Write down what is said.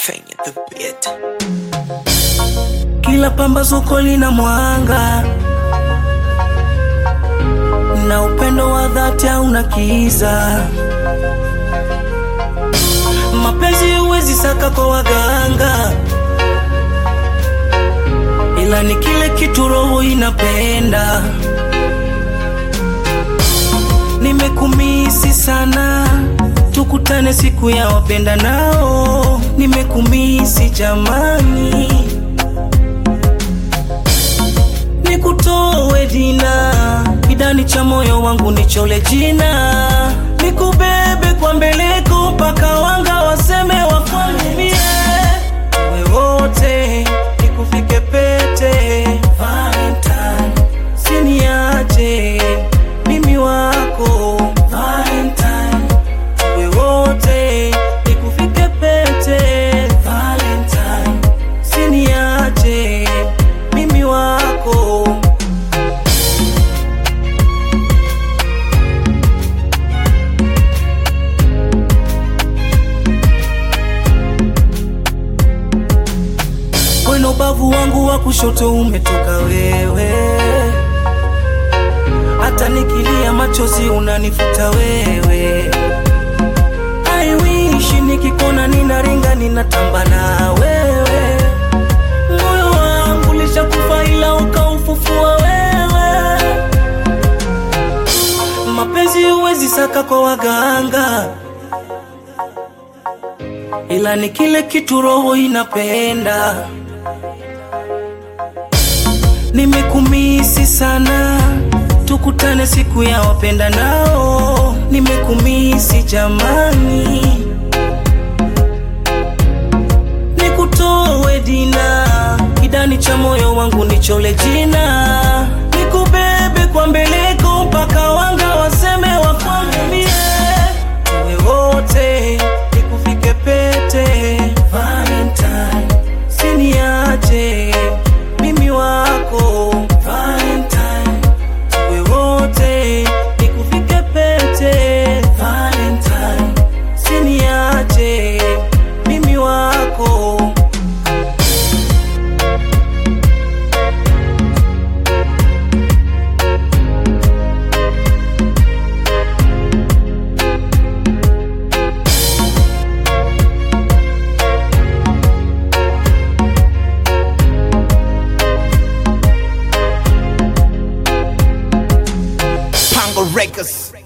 Fanya the beat. Kila pambazuko lina mwanga na upendo wa dhati hauna kiza. Mapenzi huwezi saka kwa waganga, ila ni kile kitu roho inapenda. Nimekumisi sana, tukutane siku ya wapenda nao. Nimekumisi jamani, nikutoe dina kidani cha moyo wangu nichole jina, nikubebe kwa mbeleko mpaka wanga waseme wakwambie we wote, nikufike pete Valentine, siniache mimi wako Valentine, we wote, nikufike pete Valentine, siniache mimi wako Weno ubavu wangu wa kushoto umetoka wewe, hata nikilia machozi unanifuta wewe. I wish nikikona ninaringa ninatamba na wewe, moyo wangu lishakufa ila ukaufufua wewe. Mapenzi huwezi saka kwa waganga, ila ni kile kitu roho inapenda. Nimekumisi sana, tukutane siku ya wapenda nao. Nimekumisi jamani, nikutoe dina kidani cha moyo wangu nichole jina, nikubebe kwa mbeleko mpaka wanga waseme wakwambie we wote, nikufike pete Valentine, siniache mimi wako Valentine, we wote, nikufike pete Valentine, siniache mimi wako Pango Records.